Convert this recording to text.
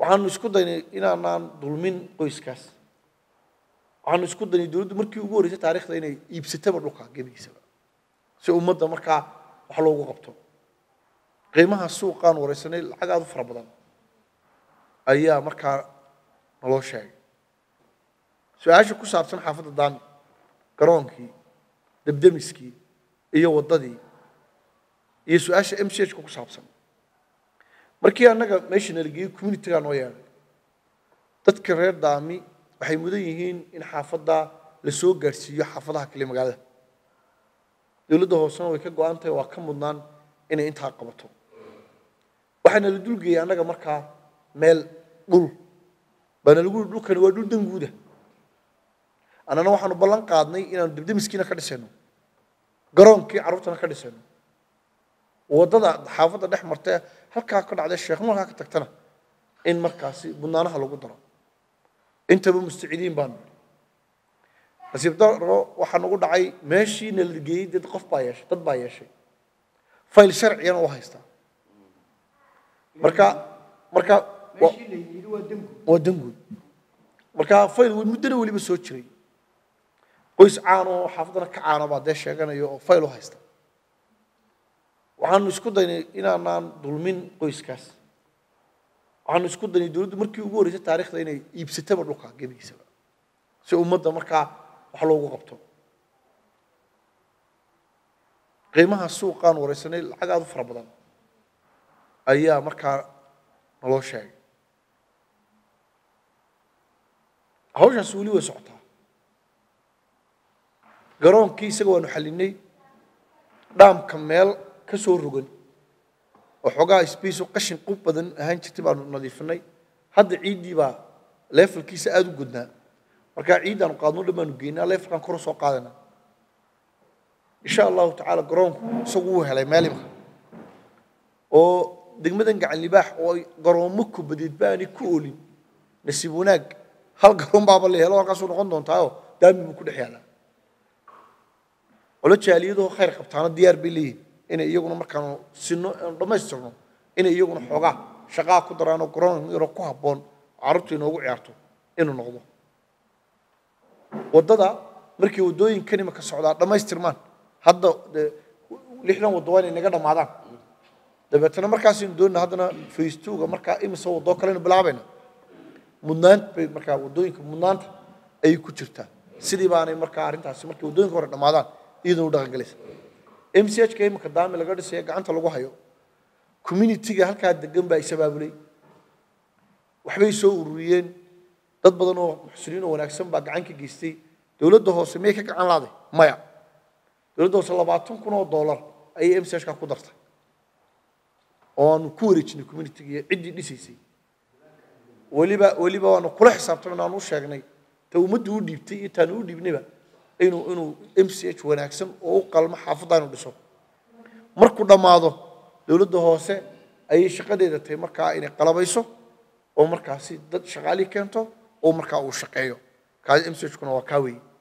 waxaanu isku daynay inaanaan dulmin qoyskaas waxaanu isku daynay dowladdu markii ugu horreysay taarikhda inay iibsataba dhulka gebigiisaba si ummadda markaa wax loogu qabto qiimaha suuqaan wareysanay lacag aada u fara badan ayaa markaa naloo sheegay su-aasha ku saabsan xaafadda daami garoonkii debdemiskii iyo waddadii iyo su-aasha m c h ka ku saabsan markii annaga meesha nalageeyey communitigaa noo yeedhay dadka reer daami waxay mudan yihiin in xaafadda la soo gaadhsiiyo xaafadaha kale magaalada dowladda hoosena way ka go-an tahay waa ka mudnaan inay intaa qabato waxaana la dulgeeyey annaga markaa meel dhul baana lagu yihi dhulkani waa dhul danguuda annana waxaanu ballan qaadnay inaanu debdemiskiina ka dhisayno garoonkii carruurtana ka dhisayno waddada xaafadda dhex martee halkaa ka dhacday sheekh markaa ka tagtana in markaasi budnaanaha lagu daro intaba mustacidiin baanu nidhi nasiib daro waxaa nagu dhacay meeshii nala geeyey dad qof baa yeeshay dad baa yeeshay fayl sharciyana u haystaa marka marka wa- meeshii la yidhi waa dembi waa danguud marka fayl muddana weliba soo jiray qoys caan oo xaafaddana ka caana baa dee sheeganaya oo fayl u haysta waxaanu isku daynay inaanaan dulmin qoyskaas waxaanu isku daynay dowladdu markii ugu horreysay taarikhda inay iibsataba dhulka gebigiisaba si ummadda markaa wax loogu qabto qiimaha suuqaan wareysanay lacag aada u fara badan ayaa markaa naloo sheegay hawshaas weli way socotaa garoonkii isaga waanu xallinay dhaamka meel ka soo rogan oo xoogaa sbaceo qashin qub badan ahaan jirtay baanu nadiifinay hadda ciiddii baa leefalkiisa aada u gudnaa markaa ciiddaanu qaadno dhan baanu geynaa leefalkaan kor u soo qaadanaa insha allahu tacaala garoonku isagu wuu helay meel imka oo degmadan gacan libaax oo ay garoomo kubadeed baanay ku oolin nasiib wanaag hal garoon baaba la helo halkaasuu noqon doontaayo daami buu ku dhex yaalaa olo jaaliyadoo khayr qabtaana diyaar bay leeyihin inay iyaguna markaanu sino aanu dhammaystirno inay iyaguna xoogaa shaqaa ku daraanoo garoon yaroo ku habboon oo carruurtu inoogu ciyaarto inuu noqdo waddada markii waddooyinkan imika socdaa dhammaystirmaan hadda dee lixdan waddo waa inay naga dhammaadaan dabeetana markaasaynu doonina haddana faystuuga markaa imise waddoo kalenu bilaabayna mudnaant bay markaa waddooyinka mudnaanta ayay ku jirtaa sidii baanay markaa arrintaasi markay waddooyinka hore dhammaadaan iyadoo u dhaqangelaysa m c h ka imika daami laga dhisaya gacanta lagu hayo communitiga halkaa degan baa isabaabulay waxbay soo ururiyeen dad badan oo muxsiniin oo wanaagsan baa gacan ka geystay dowladda hoose miyay ka gacan laaday maya dowladda hoose labaatan kun oo dollar ayay m c h ka ku dartay oo aanu ku wareejinay communitiga iyo ciddii dhisaysay weliba weliba waanu kula xisaabtamay aanu u sheegnay ta ummaddu u dhiibtay iyo taanu u dhiibnayba inuu inuu m c h wanaagsan oo u qalmo xaafadda inu dhiso markuu dhammaado dowladda hoose ayay shaqadeeda tahay markaa inay qalabayso oo markaasi dad shaqaalii keento oo markaa uu shaqeeyo kaasi m c h kuna waa kaa weeye